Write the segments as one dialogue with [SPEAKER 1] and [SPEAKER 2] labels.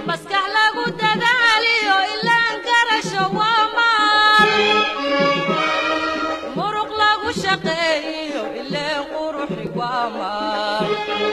[SPEAKER 1] maskax lagu dadaaliyo ilaan garasho waa maal muruq lagu shaqeeyo ileen quruxi waa maal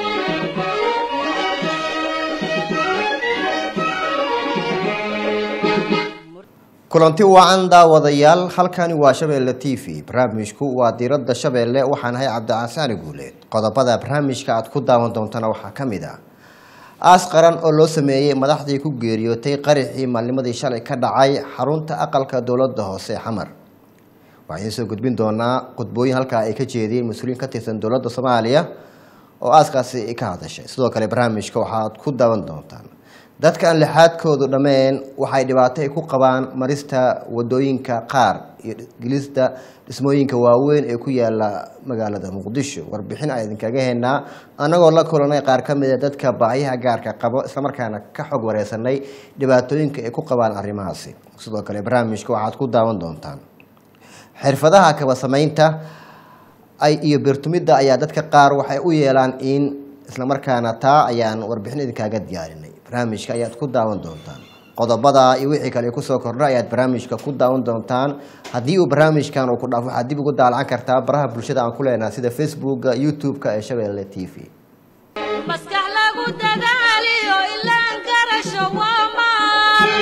[SPEAKER 2] kulanti wacan daawadayaal halkani waa shabeelle t v barnaamijku waa diiradda shabeelle waxaan ahay cabdicasaani guuleed qodobada barnaamijka aad ku daawan doontana waxaa ka mid ah aas qaran oo loo sameeyey madaxdii ku geeriyootay qarixii maalnimadii shalay ka dhacay xarunta aqalka dowladda hoose xamar waxaan idiin soo gudbin doonaa khudbooyin halkaa ay ka jeediyeen mas-uuliyiin ka tirsan dowladda soomaaliya oo aaskaasi ka hadashay sidoo kale barnaamijka waxaad ku daawan doontaan dadka aan lixaadkoodu dhammeen waxay dhibaato ay ku qabaan marista wadooyinka qaar iyo gelista dhismooyinka waaweyn ee ku yaala magaalada muqdisho warbixin aan idinkaga haynaa annagoo la kulanay qaar ka mida dadka baahiyaha gaarka qabo islamarkaana ka xog wareysanay dhibaatooyinka ay ku qabaan arrimahaasi sidoo kale barnaamijka waxaad ku daawan doontaan xirfadaha kaba samaynta ay iyo birtumidda ayaa dadka qaar waxay u yeelaan in islamarkaana taa ayaan warbixin idinkaaga diyaarinay barnaamijka ayaad ku daawan doontaan qodobada iyo wixii kale kusoo kordha ayaad barnaamijka ku daawan doontaan haddii uu barnaamijkan uu ku dhaafo waxaad dib ugu daalacan kartaa baraha bulshada aan ku leenahay sida facebooka youtube-ka ee shabeelle t v
[SPEAKER 1] maskax lagu dadaaliyo ilaan garasho waa maal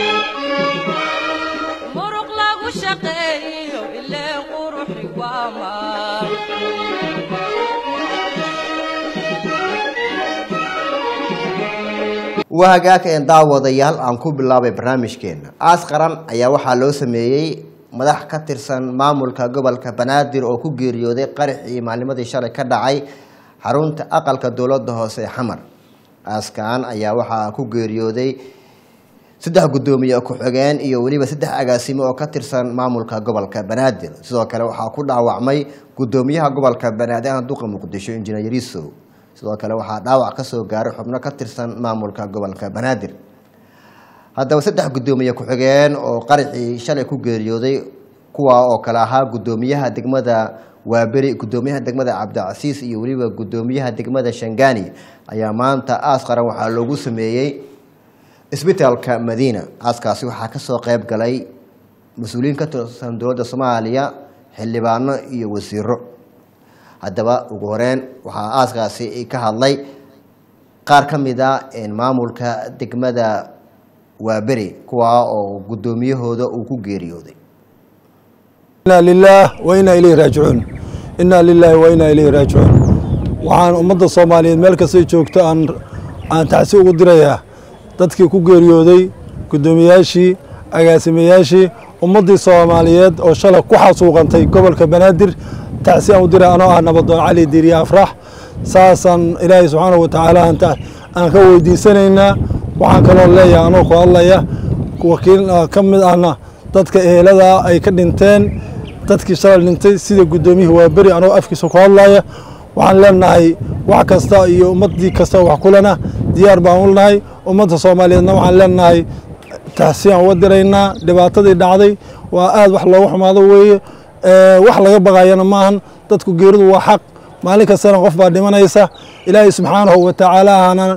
[SPEAKER 1] muruq lagu shaqeeyo ileen quruxi waa maal
[SPEAKER 2] waa hagaaka een daawadayaal aan ku bilaabay barnaamijkeena aas qaran ayaa waxaa loo sameeyey madax ka tirsan maamulka gobolka banaadir oo ku geeriyooday qaraxii maalnimadii shalay ka dhacay xarunta aqalka dowladda hoose ee xamar aaskan ayaa waxaa ku geeriyooday saddex guddoomiye ku-xigeen iyo weliba saddex agaasimo oo ka tirsan maamulka gobolka banaadir sidoo kale waxaa ku dhaawacmay guddoomiyaha gobolka banaadir aan duqa muqdisho injineer yarisow sidoo kale waxaa dhaawac ka soo gaaray xubno ka tirsan maamulka gobolka banaadir haddaba saddex guddoomiye ku-xigeen oo qaraxii shalay ku geeriyooday kuwa oo kale ahaa guddoomiyaha degmada waaberi guddoomiyaha degmada cabdicasiis iyo weliba guddoomiyaha degmada shangani ayaa maanta aas qaran waxaa loogu sameeyey isbitaalka madiina aaskaasi waxaa kasoo qeyb galay mas-uuliyiin ka tirsan dowladda soomaaliya xildhibaano iyo wasiiro haddaba ugu horeyn waxaa aaskaasi ka hadlay qaar ka mid a maamulka degmada waaberi kuwaa oo guddoomiyahooda uu ku geeriyooday
[SPEAKER 3] inaa lilaah wa inaa ilayhi raajicuun inaa lilaahi wa inaa ilayhi raajicuun waxaan ummadda soomaaliyeed meel kastay joogto aan aan tacsi ugu dirayaa dadkii ku geeriyooday guddoomiyaashii agaasimayaashii ummaddii soomaaliyeed oo shalay ku xasuuqantay gobolka banaadir tacsi aan u dira anoo ah nabadoon cali diiriye afrax saasaan ilaahay subxaanahu watacaala aan ka weydiisanaynaa waxaan kaloo leeyahay anoo ku hadlaya wakiil ka mid ahna dadka ehelada ay ka dhinteen dadkii shalay dhintay sida guddoomiyihii waaberi anoo afkiisa ku hadlaya waxaan leenahay wax kasta iyo ummaddii kasta wax kulena diyaar baan u nahay ummadda soomaaliyeedna waxaan leenahay tacsi aan uga diraynaa dhibaatadii dhacday waa aad wax looga xumaado weeye wax laga baqayana maahan dadku geeridu waa xaq maalin kastana qof baa dhimanaysa ilaahay subxaanahu watacaala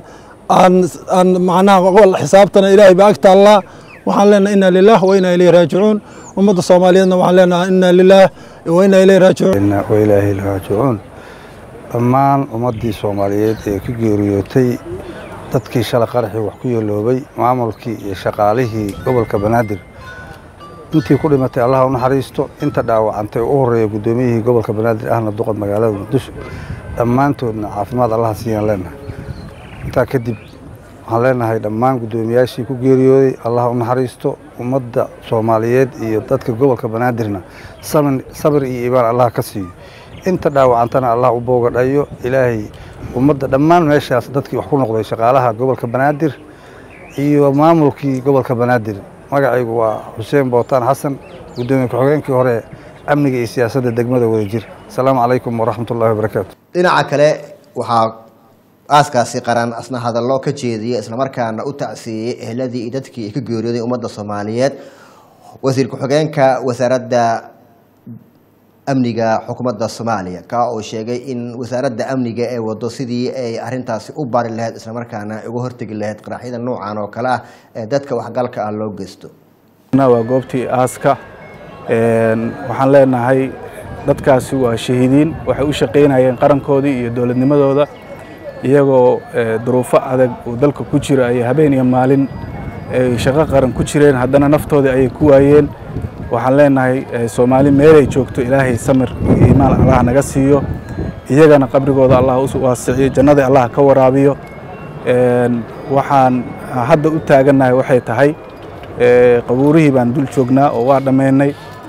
[SPEAKER 3] aan macnaha xisaabtana ilaahay baa ag taallaa waxaan leenahay inna lilah wa inaa ilayhi raajicuun ummadda soomaaliyeedna waxaan leenahay inna lilah wa inaa ilayhi raajicuun
[SPEAKER 4] wa ilaahi raajicuun dhammaan ummaddii soomaaliyeed ee ku geeriyootay dadkii shalay qaraxii wax ku yeeloobay maamulkii iyo shaqaalihii gobolka banaadir intii ku dhimatay allaha u naxariisto inta dhaawacantay u horeeya guddoomiyihii gobolka banaadir ahna duqad magaalada muqdisho dhammaantoodna caafimaad allaha siiyaan leenahay intaa kadib waxaan leenahay dhammaan guddoomiyaashii ku geeriyooday allaha u naxariisto ummadda soomaaliyeed iyo dadka gobolka banaadirna sabir iyo iibaan allaha ka siiyo inta dhaawacantana allah u boogadhayo ilaahay ummadda dhammaan meeshaas dadkii wax ku noqday shaqaalaha gobolka banaadir iyo maamulkii gobolka banaadir magacaygu waa xuseen bootaan xasan guddoomiye ku-xigeenkii hore amniga iyo siyaasadda degmada wadajir asalaamu calaykum waraxmatullahi wabarakaatu
[SPEAKER 2] dhinaca kale waxaa aaskaasi qaran asna hadallo ka jeediya islamarkaana u tacsiiyey ehladii iyo dadkii ay ka geeriyooday ummadda soomaaliyeed wasiir ku-xigeenka wasaaradda amniga xukuumadda soomaaliya kaa oo sheegay in wasaaradda amniga ee wado sidii ay arintaasi u bari lahayd islamarkaana ay uga hortegi lahayd qaraxyada noocan oo kale ah ee dadka waxgalka ah loo geysto
[SPEAKER 5] waa goobtii aaska waxaan leenahay dadkaasi waa shahiidiin waxay u shaqaynayeen qarankoodii iyo dowladnimadooda iyagoo duruufo adag oo dalka ku jira ay habeen iyo maalin ay shaqo qaran ku jireen haddana naftoodii ayay ku waayeen waxaan leenahay soomaali meelay joogto ilaahay samir iyo iimaan allah naga siiyo iyagana qabrigooda allah u waasiciyo jannada allah ka waraabiyo waxaan hadda u taagannahay waxay tahay qabuurihii baan dul joognaa oo waa dhammaynay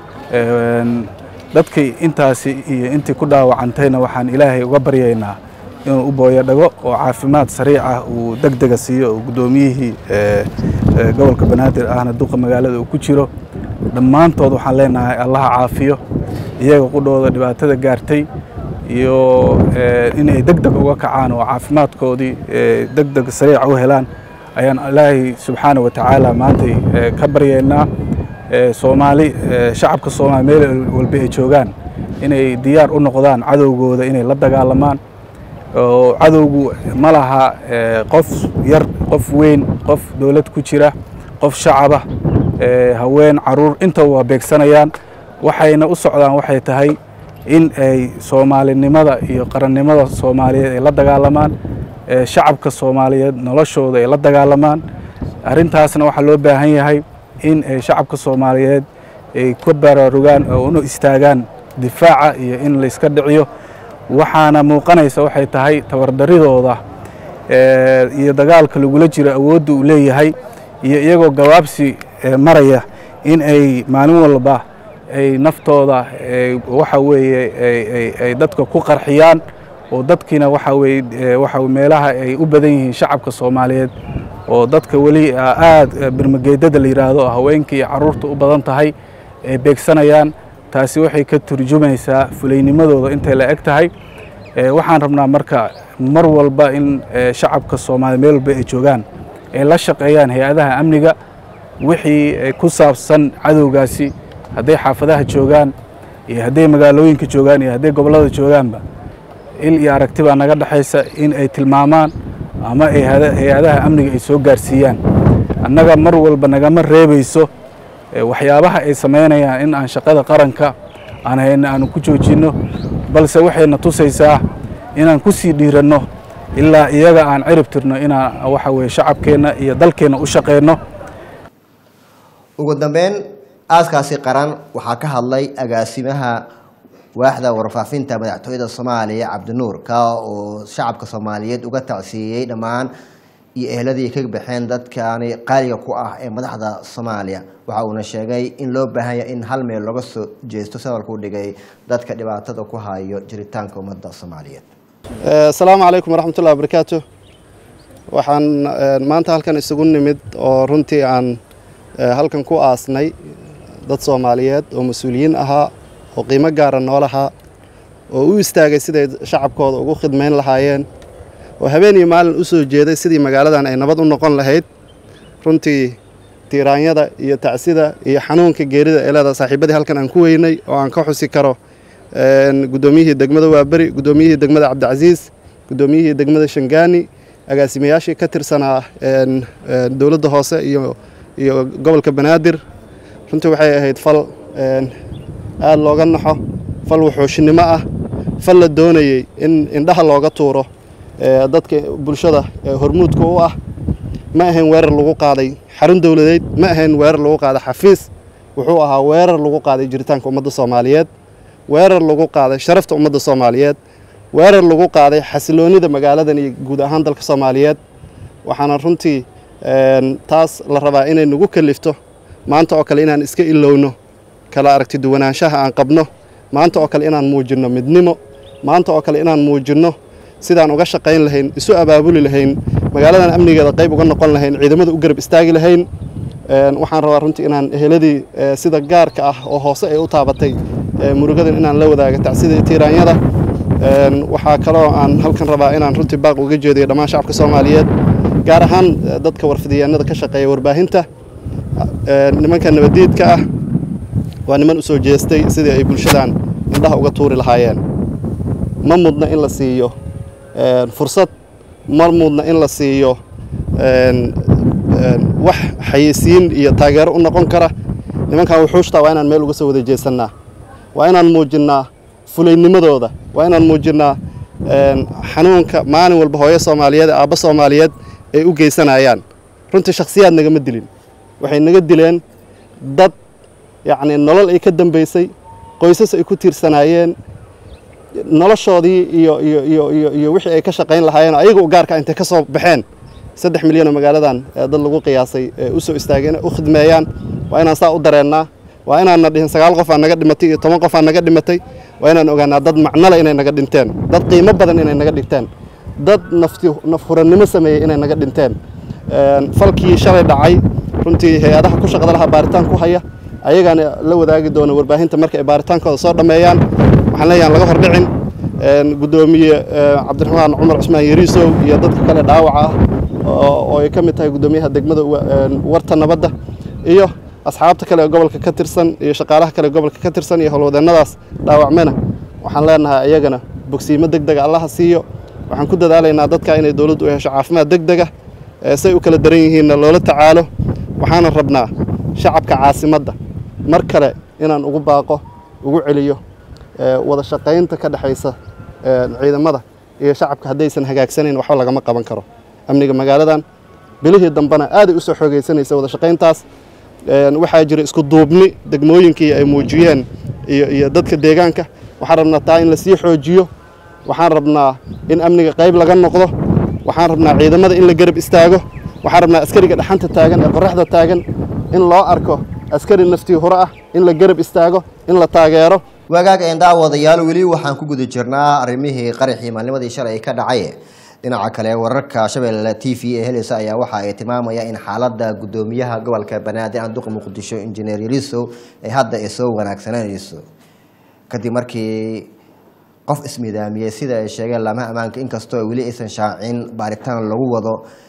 [SPEAKER 5] dadkii intaasi iyo intii ku dhaawacantayna waxaan ilaahay uga baryaynaa inuu u booyo dhago oo caafimaad sariic ah uu deg dega siiyo oo guddoomiyihii gobolka banaadir ahna duqa magaalada uu ku jiro dhammaantood waxaan leenahay allaha caafiyo iyaga qudhooda dhibaatada gaartay iyo inay deg deg uga kacaan oo caafimaadkoodii deg deg sariica u helaan ayaan ilaahay subxaana wa tacaala maantay ka baryaynaa soomaali shacabka soomaali meel walba ay joogaan inay diyaar u noqdaan cadowgooda inay la dagaalamaan oo cadowgu ma laha qof yar qof weyn qof dowlad ku jira qof shacaba haween caruur intaba waa beegsanayaan waxayna u socdaan waxay tahay in ay soomaalinimada iyo qarannimada soomaaliyeed ay la dagaalamaan shacabka soomaaliyeed noloshooda ay la dagaalamaan arrintaasna waxaa loo baahan yahay in ay shacabka soomaaliyeed ay ka baraarugaan oo una istaagaan difaaca iyo in la iska dhiciyo waxaana muuqanaysa waxay tahay tabardaridooda iyo dagaalka lagula jiro awoodda uu leeyahay iyo iyagoo gabaabsi maraya in ay maalin walba ay naftooda waxa weeye ay dadka ku qarxiyaan oo dadkiina waxa weye waxa meelaha ay u badan yihiin shacabka soomaaliyeed oo dadka weli aada birmageedada la yidhaahdo oo haweenka iyo carruurta u badan tahay ay beegsanayaan taasi waxay ka turjumaysaa fulaynimadooda intay la eg tahay waxaan rabnaa marka mar walba in shacabka soomaaliya meel walba ay joogaan ay la shaqeeyaan hay-adaha amniga wixii ku saabsan cadowgaasi hadday xaafadaha joogaan iyo hadday magaalooyinka joogaan iyo hadday gobollada joogaanba il iyo aragti baa naga dhexaysa in ay tilmaamaan ama hay-adaha amniga ay soo gaarsiiyaan annaga mar walba nagama reebayso waxyaabaha ay samaynayaan in aan shaqada qaranka aan hayna aanu ku joojinno balse waxayna tusaysaa inaan ku sii dhiiranno ilaa iyaga aan cirib tirno inaan waxa weye shacabkeenna iyo dalkeenna u shaqeyno
[SPEAKER 2] ugu dambeyn aaskaasi qaran waxaa ka hadlay agaasimaha waaxda warfaafinta madaxtooyada soomaaliya cabdinuur kaa oo shacabka soomaaliyeed uga tacsiiyey dhammaan iyo ehladii ka baxeen dadkani qaaliga ku ah ee madaxda soomaaliya waxa uuna sheegay in loo baahan yahay in hal meel looga soo jeesto sabalkuu dhigay dadka dhibaatada ku hayo jiritaanka ummadda soomaaliyeed
[SPEAKER 6] asalaamu calaykum waraxmatullahi wabarakaatu waxaan maanta halkan isugu nimid oo runtii aan halkan ku aasnay dad soomaaliyeed oo mas-uuliyiin ahaa oo qiimo gaara noolahaa oo u istaagay siday shacabkooda ugu khidmayn lahaayeen oo habeen iyo maalin u soo jeeday sidii magaaladan ay nabad u noqon lahayd runtii tiiraanyada iyo tacsida iyo xanuunka geerida ee leedaha saaxiibadii halkan aan ku weynay oo aan ka xusi karo guddoomiyihii degmada waaberi guddoomiyihii degmada cabdicasiis guddoomiyihii degmada shangaani agaasimayaashii ka tirsanaa dowladda hoose iyo iyo gobolka banaadir runtii waxay ahayd fal aada looga naxo fal wuxuushinimo ah fal la doonayey in indhaha looga tuuro dadka bulshada hormuudka u ah ma ahayn weerar lagu qaaday xarun dowladeed ma ahayn weerar lagu qaaday xafiis wuxuu ahaa weerar lagu qaaday jiritaanka ummadda soomaaliyeed weerar lagu qaaday sharafta ummadda soomaaliyeed weerar lagu qaaday xasiloonnida magaaladan iyo guud ahaan dalka soomaaliyeed waxaana runtii taas la rabaa inay nagu kalifto maanta oo kale inaan iska ilowno kala aragti duwanaanshaha aan qabno maanta oo kale inaan muujinno midnimo maanta oo kale inaan muujinno sidaan uga shaqayn lahayn isu abaabuli lahayn magaaladan amnigeeda qayb uga noqon lahayn ciidamada u garab istaagi lahayn waxaan rabaa runtii inaan eheladii sida gaarka ah oo hoose ay u taabatay murugadan inaan la wadaaga tacsida tiiraanyada waxaa kaloo aan halkan rabaa inaan runtii baaq uga jeediyo dhammaan shacabka soomaaliyeed gaar ahaan dadka warfidyaanada ka shaqeeya warbaahinta nimanka nabadiidka ah waa niman u soo jeestay sidii ay bulshadan indhaha uga tuuri lahaayeen ma mudna in la siiyo een, fursad ma mudna in la siiyo een, een, wax xayeysiin iyo taageero u noqon kara nimankan wuxuushtaa waa inaan meel uga soo wada jeesannaa waa inaan muujinnaa fulaynimadooda waa inaan muujinnaa een, xanuunka maalin walba hooyo soomaaliyeed ee aabbo soomaaliyeed ay u geysanayaan runtii shakhsiyaad nagama dilin waxay naga dileen dad yacni nolol ay ka dambaysay qoysas ay ku tiirsanaayeen noloshoodii iyo iyo iyo iyo iyo wixii ay ka shaqayn lahaayeen ayaga u gaarka intay ka soo baxeen saddex milyan oo magaaladan ee dad lagu qiyaasay ee u soo istaageen u khidmeeyaan waa inaan saa u dareennaa waa inaanna dhihin sagaal qof aa naga dhimatay iyo toban qof aa naga dhimatay waa inaan ogaanaa dad macnole inay naga dhinteen dad qiimo badan inay naga dhigteen dad nafti nafhurannimo sameeyey inay naga dhinteen Een, falkii shalay dhacay runtii hay-adaha ku shaqada lahaa baaritaan ku haya ayagaana la wadaagi doona warbaahinta marka ay baaritaankooda soo dhammeeyaan waxaan leeyahay aan laga hordhicin Een, guddoomiye ee, cabdiraxmaan cumar cusmaan yariisow iyo dadka kale dhaawaca ah oo oo ay ka mid tahay guddoomiyaha degmada wa- een, warta nabadda iyo asxaabta kale ee gobolka ka tirsan iyo shaqaalaha kale ee gobolka ka tirsan iyo howlwadeennadaas dhaawacmena waxaan leenahay ayagana bogsiimo deg dega allaha siiyo waxaan ku dadaalaynaa dadka inay dowladdu u hesho caafimaad deg dega ee say u kala daran yihiinna loola tacaalo waxaana rabnaa shacabka caasimadda mar kale inaan ugu baaqo ugu celiyo ee, wada shaqaynta ka dhexaysa ee, ciidamada iyo shacabka haddaysan hagaagsanayn waxba lagama qaban karo amniga magaaladan bilihii dambena aaday u soo xoogaysanaysa wada shaqayntaas Een, waxaa jira isku duubni degmooyinkii ay muujiyeen iyo iyo dadka deegaanka waxaan rabnaa taa in lasii xoojiyo waxaan rabnaa in amniga qayb laga noqdo waxaan rabnaa ciidamada in la garab istaago waxaan rabnaa askariga dhaxanta taagan ee qoraxda taagan in loo arko askari naftii hore ah in la garab istaago in la taageero
[SPEAKER 2] wagaag een daawadayaal weli waxaan ku guda jirnaa arrimihii qaraxii maalnimadii shalay ka dhacay dhinaca kale wararka shabeelle t v ee helaysa ayaa waxa ay tilmaamaya in xaalada gudoomiyaha gobolka banaadir anduqa muqdisho injineer yarisow ay hadda ay soo wanaagsananayso kadib markii qof ismidaamiyey sida ay sheegeen laamaha ammaanka inkastoo weli aysan shaacin baaritaan lagu wado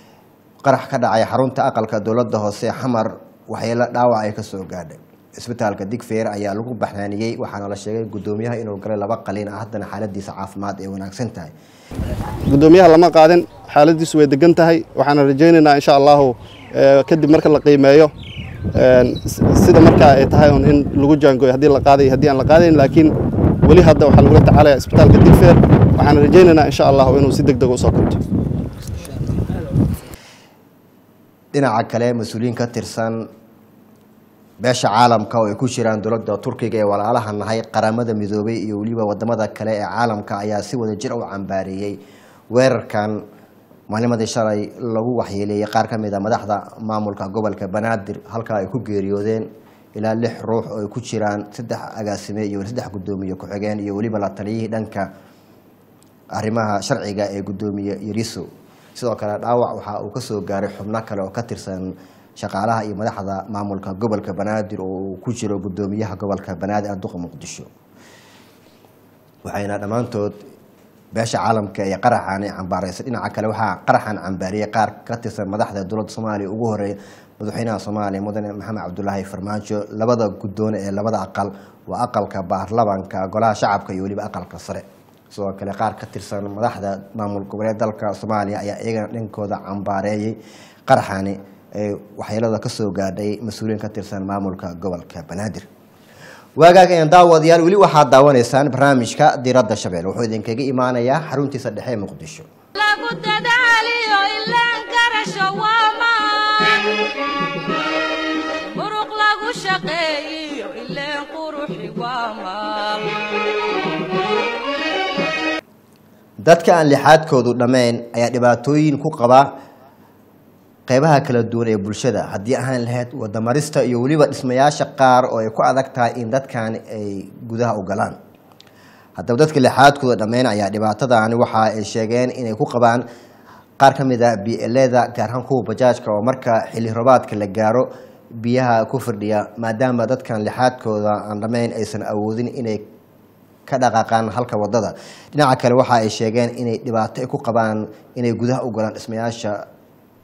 [SPEAKER 2] qarax ka dhacay xarunta aqalka dowladda hoose xamar waxyeelo dhaawac ay kasoo gaadhay isbitaalka digfeer ayaa lagu baxnaaniyey waxaana la sheegay gudoomiyaha inuu galay laba qaliin ah haddana xaaladiisa caafimaad ay wanaagsan tahay
[SPEAKER 6] gudoomiyaha lama qaadin xaaladiisu way degan tahay waxaana rajaynaynaa insha allahu ee, kadib marka la qiimeeyo een, s- sida markaa ay tahay un in lagu jaangooyo haddii la qaaday haddii aan la qaadayn laakiin weli hadda waxaa lagula tacaalaya isbitaalka digfeer waxaana rajaynaynaa insha allahu inuu si deg deg usoo kabto
[SPEAKER 2] dhinaca kale mas-uuliyiin ka tirsan beesha caalamka oo ay ku jiraan dowladda turkiga ee walaalaha nahay qaramada midoobay iyo weliba wadamada kale ee caalamka ayaa si wada jir u cambaareeyey weerarkan maalnimadii shalay lagu waxyeeleeyey qaar ka mid a madaxda maamulka gobolka banaadir halkaa ay ku geeriyoodeen ilaa lix ruux oo ay ku jiraan saddex agaasime iyo saddex gudoomiye ku-xigeen iyo weliba la taliyihii dhanka arrimaha sharciga ee gudoomiye yariso sidoo kale dhaawac waxa uu kasoo gaaray xubno kale oo ka tirsan shaqaalaha iyo madaxda maamulka gobolka banaadir oo uu ku jiro gudoomiyaha gobolka banaadir anduqa muqdisho waxayna dhammaantood beesha caalamka ee qaraxani cambaaraysay dhinaca kale waxaa qaraxan cambaariyey qaar ka tirsan madaxda dowladda soomaaliya ugu horeeya madaxweynaha soomaaliya mudane maxamed cabdulaahi farmaajo labada guddoone ee labada aqal waa aqalka baarlamanka golaha shacabka iyo weliba aqalka sare sidoo kale qaar ka tirsan madaxda maamul goboleed dalka soomaaliya ayaa iyagana dhankooda cambaareeyey qaraxani ee waxyeelada kasoo gaadhay mas-uuliyiin ka tirsan maamulka gobolka banaadir waagaag een daawadayaal weli waxaad daawanaysaan barnaamijka diradda shabeel wuxuu idinkaga imaanayaa xaruntiisa dhexe ee muqdisho
[SPEAKER 1] lagu dadaaliyo ilaan garasho waa maan muruq lagu shaqeeyiyo ileen quruxi waa maal
[SPEAKER 2] dadka aan lixaadkoodu dhammayn ayaa dhibaatooyin ku qaba qeybaha kala duwan ee bulshada haddii ahaan lahayd wadamarista iyo weliba dhismayaasha qaar oo ay ku adag tahay in dadkan ay gudaha u galaan haddaba dadka lixaadkooda dhammayn ayaa dhibaatadani waxa ay sheegeen inay ku qabaan qaar ka mid a bleda gaar ahaan kuwa bajaajka oo marka xilli roobaadka la gaaro biyaha ku firdhiya maadaama dadkan lixaadkooda aan dhammayn aysan awoodin inay ka dhaqaaqaan halka wadada dhinaca kale waxa ay sheegeen inay dhibaato ay ku qabaan inay gudaha u galaan dhismayaasha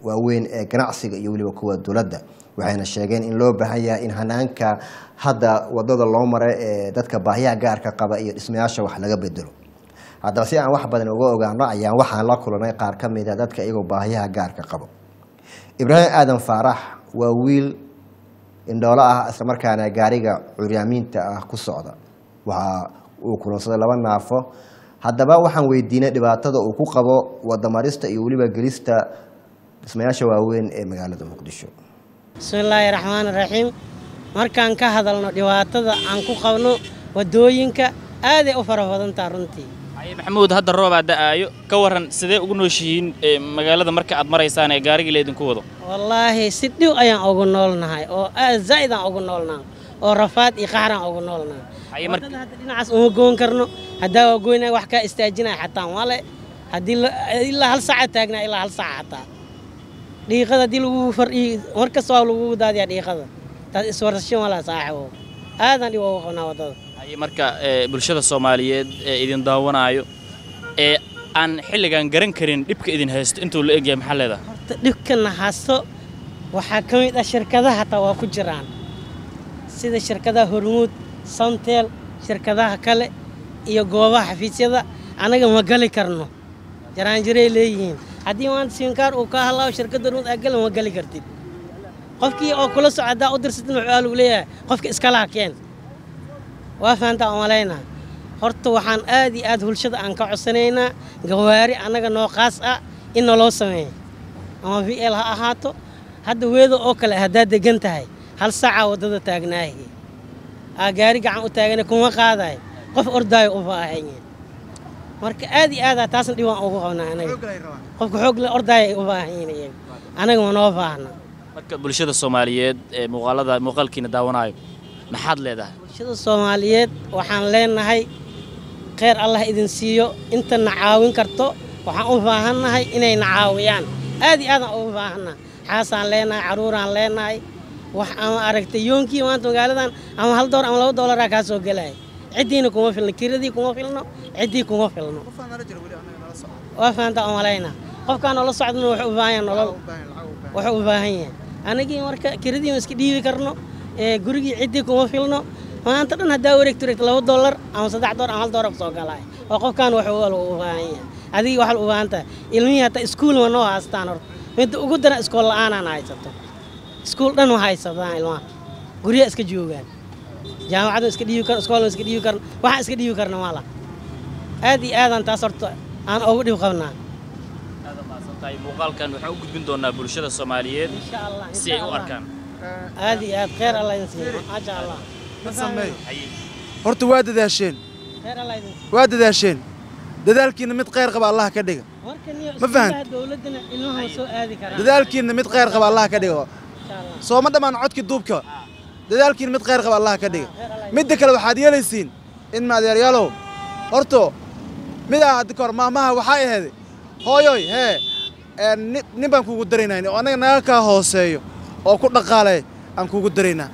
[SPEAKER 2] waaweyn ee ganacsiga iyo weliba kuwa dowladda waxayna sheegeen in loo baahan yahay in hanaanka hadda wadada loo maray ee dadka baahiyaha gaarka qaba iyo dhismayaasha wax laga bedelo haddaba si aan wax badan uga ogaano ayaan waxaan la kulanay qaar ka mid a dadka iyagoo baahiyaha gaarka qabo ibraahim aadan faarax waa wiil indhoolo ah islamarkaana gaariga curyaamiinta ah ku socda waxa uu kulansaday laba naafo haddaba waxaan weydiinay dhibaatada uu ku qabo wadamarista iyo weliba gelista dhismayaasha waaweyn ee magaalada muqdisho
[SPEAKER 7] bismillaahi raxmaani raxiim markaan ka hadalno dhibaatada aan ku qabno wadooyinka aaday u fara badantaa runtii
[SPEAKER 8] haye maxamuud hadda roobaa da'aayo ka waran sidee ugu nooshihiin ee magaalada marka aad maraysaan ee gaarigii laydinku wado
[SPEAKER 7] wallaahi si dhiw ayaan ugu noolnahay oo aad zaa'id aan ugu noolnahay oo rafaad iyo qaxraan ugu noolnahay
[SPEAKER 8] Haye mar-
[SPEAKER 7] wadada hadda dhinacaas uma goon karno haddaa waa goynaya wax kaa istaajinaya xataa male haddii la- ilaa hal saaca taagnaa ilaa hal saaca xataa dhiiqada haddii lagu fardhi mar kasta waa lagugu daadiyaa dhiiqada taas iswarasho malaa saaxibo aadaan dhib ugu qabnaa waddada
[SPEAKER 8] haye marka ee, bulshada soomaaliyeed ee idin daawanaayo ee aan xilligan garan karin dhibka idin haysto intuu la egyahay maxaa leedahay
[SPEAKER 7] horta dhibkana hasto waxaa ka mid ah shirkadaha hataa waa ku jiraan sida shirkadaha hormuud samtel shirkadaha kale iyo goobaha xafiisyada annaga ma gali karno jaraanjiray leeyihiin haddii maanta siinkaar uu ka hadlaayo shirkadda hormuud aa gali ma gali kartid qofkii oo kula soco haddaa u dirsatin wuxuu aa lagu leeyahay qofka iskalaha keen waa fahantaa oo malaynaa horta waxaan aad iyo aad bulshada aan ka codsanaynaa gawaari annaga noo qaas ah in naloo sameeyo ama v l ha ahaato hadda weedo oo kale haddaad degan tahay hal saacaa waddada taagnaahi aa gaari gacan u taagana kuma qaadayo qof ordaayo u baahanya marka aad iyo aadaa taasna dhibaan ugu qabnaa anaga qofka xoog le ordaaya ay u baahan yihiin iyaga anaga ma noo baahna
[SPEAKER 8] marka bulshada soomaaliyeed ee muuqaalada muuqaalkiina daawanaayo maxaad leedahay
[SPEAKER 7] bulshada soomaaliyeed waxaan leenahay kheyr allah idin siiyo inta na caawin karto waxaan u baahannahay inay na caawiyaan aad iyo aadaan ugu baahannaha xaasaan leenahay caruuraan leenahay wax ama aragtay yoonkii maanta magaaladan ama hal doolar ama laba doolaraa kaa soo gelaya ciddiina kuma filno kiradii kuma filno ciddii kuma filno waa fahantaa oo malaynaa qofkaan noola socdana wuxuu u baahan yahay nolol wuxuu u baahan yahay anagii marka kiradii ma iska dhiibi karno ee gurigii ciddii kuma filno maanta dhan haddaa wareegto wareegto laba dollar ama saddex dollar ama hal dollar kusoo galaya oo qofkaan wuxuu wal u baahan yahay adigii waxaa u baahan tahay ilmihii hataa iskuul ma noo haystaan horta midda ugu daran iskool la'aanaan haysato iskuul dhan ma haysataan ilmaha guryaha iska joogaan jaamacadda iska dhiibi karno iskoolna iska dhiibi karno waxaan iska dhiibi karna ma laha aad iyo aadaan taas horta aan ugu dhib qabnaa
[SPEAKER 8] aad mahadsan tahay muuqaalkan waxaan u gudbin doonaa bulshada soomaaliyeed
[SPEAKER 7] insha allah
[SPEAKER 8] si ay u arkaan
[SPEAKER 7] aad iyo aad kheyr allah idin siiyo maasha allah
[SPEAKER 8] haye
[SPEAKER 9] horta waa dadaasheen
[SPEAKER 7] kheyr allah idin siiyo
[SPEAKER 9] waa dadaasheen dadaalkiinna mid khayr qaba allah ka dhiga
[SPEAKER 7] marka niyo
[SPEAKER 9] Ma fahant?
[SPEAKER 7] iskuulaha dowladdana ilmaha ma soo aadi karaan
[SPEAKER 9] dadaalkiinna mid khayr qaba allah ka dhiga
[SPEAKER 7] insha allah
[SPEAKER 9] sooma dhammaan codkii duubka dadaalkiinna mid khayr qaba allah ka dhiga midda kale waxaad yeelaysiin in maadeeryaalow horto mid ah hadda kahor maamaha waxaa ahayd hooyoy hee ee, ni- nin baan kuugu daraynaa oo annaga naga kaa hooseeyo oo ku dhaqaalay aan kuugu daraynaa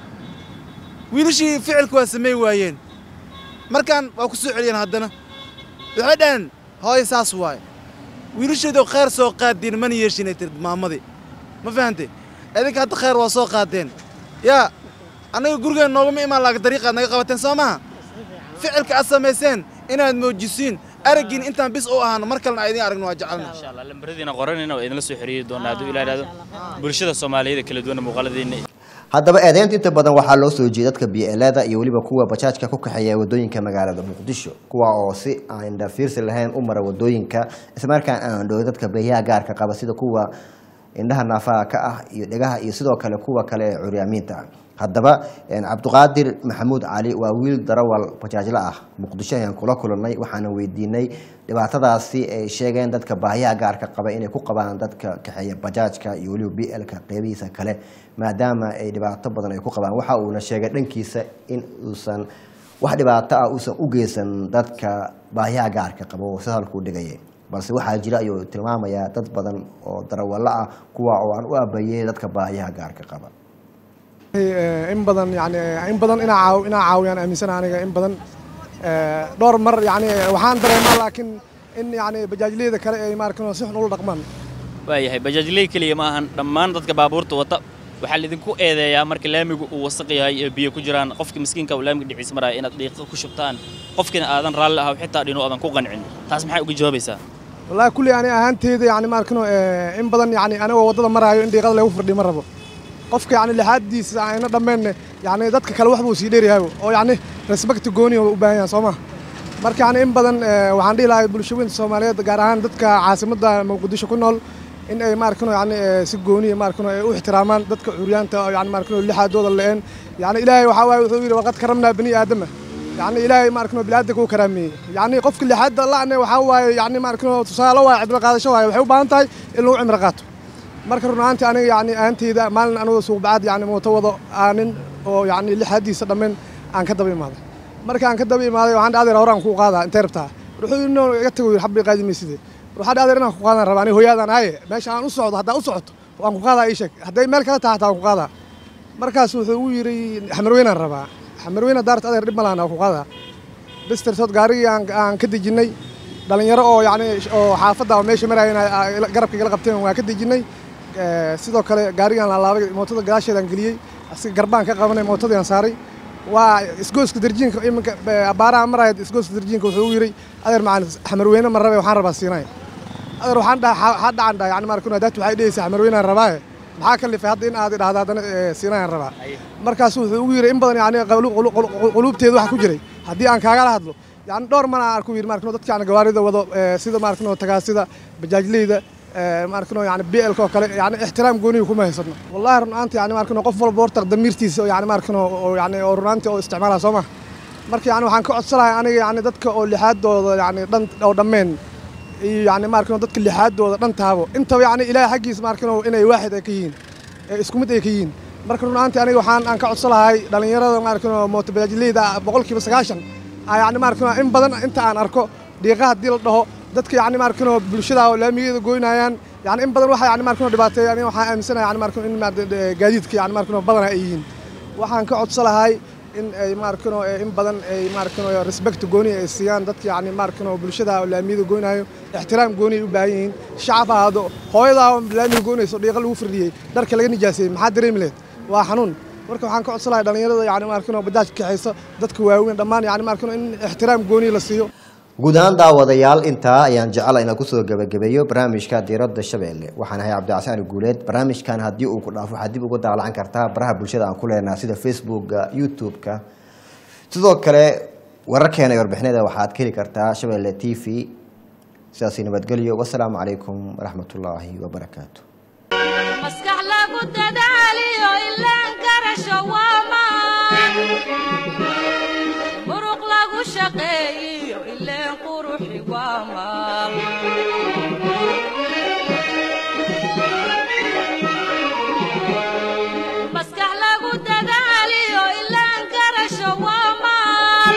[SPEAKER 9] wiilashii ficilka waa samay waayeen markaan waa ku soo celiyeen haddana waxay dhaheen hooyo saas waaye wiilasheedoo khayr soo qaadiin mana yeeshinay tirid maamadii ma fahantay idinka hadda khayr waa soo qaadeen yaa annaga gurigeen noogama imaan laaga dariiqaad naga qabateen soo maha ficilka aad samayseen inaad moojisiin araggiin intaan bis u ahaano mar kalena aan idiin aragno waa jecelna
[SPEAKER 8] insha allah lambaradiina qoranina waa idinla soo xiriiri doonaa hadduu ilaa ihahdo bulshada soomaaliyeed ee kala duwan muuqaaladiina
[SPEAKER 2] haddaba eedeynta inta badan waxaa loo soo jeeda dadka bielada iyo weliba kuwa bajaajka ku kaxeeya wadooyinka magaalada muqdisho kuwa oo si aan indhafiirsi lahayn u mara wadooyinka islamarkaan aan dhow dadka beeyaha gaarka qaba sida kuwa indhaha naafaha ka ah iyo dhegaha iyo sidoo kale kuwa kale ee curyaamiinta ah haddaba een, cabdiqaadir maxamuud cali waa wiil darawal bajaajla ah muqdisho ayaan kula kulannay waxaana weydiinay dhibaatadaasi ay sheegeen dadka baahiyaha gaarka qaba inay ku qabaan dadka kaxeeya bajaajka iyo weliba b lka qeybihiisa kale maadaama ay dhibaato badan ay ku qabaan waxa uuna sheegay dhankiisa in uusan wax dhibaato ah uusan u geysan dadka baahiyaha gaarka qaba oo si halkuu dhigaya balse waxaa jira ayuu tilmaamayaa dad badan oo darawallo ah kuwa oo aan u abayey dadka baahiyaha gaarka qaba
[SPEAKER 10] in badan yani in badan inaa caaw inaa caawiyaan aaminsan aniga in badan eh, dhowr mar yani waxaan dareemaa laakiin in yani bajaajleyda kale ay maarkan si xun ula dhaqmaan
[SPEAKER 8] waayahay bajaajley keliya ma ahan dhammaan dadka baabuurta wata waxaa laidinku eedeeyaa marka laamigu uu wasaq yahay ee biyo ku jiraan qofka miskiinka uu laamiga dhiciisa maraya inaad dhiiqa ku shubtaan qofkina aadan raalli ahaw xitaa dhinu aadan ku qancin taas maxay uga jawaabaysaa
[SPEAKER 10] wallaahi kulli ani ahaanteyda yani maarkano in badan yani anigoo waddada maraayo in dhiiqada lagu firdhiyo ma rabo qofka yani lixaadiisa ayna dhammeenne yani dadka kale wax buu sii dheeryahay oo yani respecti gooni u baahan yahan soo ma marka yani in badan waxaan dhihi lahay bulshooyinka soomaaliyeed gaar ahaan dadka caasimadda muqdisho ku nool in ay maarkano yani si gooniya maarkano ay u ixtiraamaan dadka curyaanta yani maarkano lixaadooda la-een yani ilaahay waxaa waaye wuxuu yidhi waqad karamnaa bani aadama yani ilaahay maarkano biniaadanka u karaameeyey yani qofka lixaadda la'ne waxaa waaye yani maarkano tusaale waaye cibro qaadasho waaye waxay u baahan tahay in lagu cimro qaato marka run ahaantii aniga yani ahanteyda maalin anigoo suuqbacaad yani mooto wado aanin oo yani lixaadiisa dhammayn aan ka daba imaaday marka aan ka daba imaaday waxaan dhadeer horaan kuu qaadaa intee rabtaa wuxuu yidhi no iga tago yidhi xabbi qaadi mayside waxaa dhadeer inaan ku qaadan rabaa aniga hooyaadaan aaye meesha aan u socdo haddaa u socoto waan ku qaadaa ii sheeg hadday meel kale tahay hataa waan ku qaadaa markaas wuxuu ugu yidhi xamarweynaan rabaa xamarweyna daarta adeer dhib ma lahan waan ku qaadaa bistertood gaarigii aan ka dejinnay dhalinyaro oo yani oo xaafadda oo meesha maraayeen garabka igala qabteen waan ka dejinnay sidoo kale gaarigaan laalaabay mootada gadaasheedaan geliyey asiga garbaan ka qabanay mootadii aan saaray waa isgooska darjiinka iminka abaaraha maraya isgooska darjiinka wuxuu u yidhi adeer macaan xamarweyne ma rabe waxaan rabaa siinay adeer waxaan dhaha waxaa dhacan dhaha yani markuna daatu waxay dhehaysaa xamarweynaan rabaaye maxaa ka lifay hadda in aad idhahda haddana siinayaan rabaa markaas wuxuu ugu yidhi in badan yani quluubteeda waxa ku jiray haddii aan kaagala hadlo yani dhowr mana aan ku yidhi markano dadka yani gawaarida wado sida markano tagaasida bajaajleyda markano yani blka oo kale yani ixtiraam gooniga kuma haysano wallahi runaanti yani markano qof walba horta damiirtiisa yani markano oo yani oo runaanti oo isticmaala soo ma marka yani waxaan ka codsanahay aniga yani dadka oo lixaadooda yani dhan oo dhammeen iyo yani markano dadka lixaadooda dhan taabo intaba yani ilaahay xaggiisa markano inay waaxid ay ka yihiin isku mid ay ka yihiin marka runaanti aniga waxaan aan ka codsanahay dhalinyarada markano mooto bajaajleyda boqolkiiba sagaashan yani markano in badan inta aan arko dhiiqa haddii la dhaho dadka yani markano bulshada oo laamigeeda goynayaan yani in badan waxa yani markano dhibaateeya aniga waxaan aaminsanahay yani markano in gaadiidka yani markano badana ay yihiin waxaan ka codsalahay in ay markano in badan ay markano respect gooni ay siiyaan dadka yani markano bulshada oo laamiyada goynayo ixtiraam gooni ay u baahan yihiin shacab ahaado hooyadaa laamiga goynayso dhiiqa lagu firdhiyey dharka laga nijaaseeyey maxaa dareemi lehed waa xanuun marka waxaan ka codsanahay dhalinyarada yani markano bajaaj kaxayso dadka waaweyn dhammaan yani markano in ixtiraam gooni la siiyo
[SPEAKER 2] guud ahaan daawadayaal intaa ayaan jecela inaan kusoo gebagabeeyo barnaamijka diiradda shabeelle waxaan ahay cabdicasaan guuleed barnaamijkan haddii uu ku dhaafo waxaad dib uga daalacan kartaa baraha bulshada aan ku leenaha sida facebooka youtube-ka sidoo kale wararkeena iyo warbixinada waxaad ka heli kartaa shabeelle t v sidaasi nabadgelyo wasalaamu calaykum waraxmatullaahi wabarakaatu
[SPEAKER 1] maskax lagu dadaaliyo ilaan garasho waamaan muruq lagu shaqeeyiyo ileen quruxi waamaan maskax lagu dadaaliyo ilaan garasho waamaan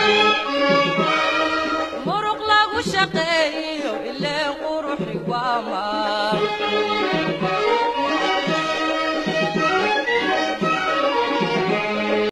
[SPEAKER 1] muruq lagu shaqeeyiyo ileen quruxi waamaan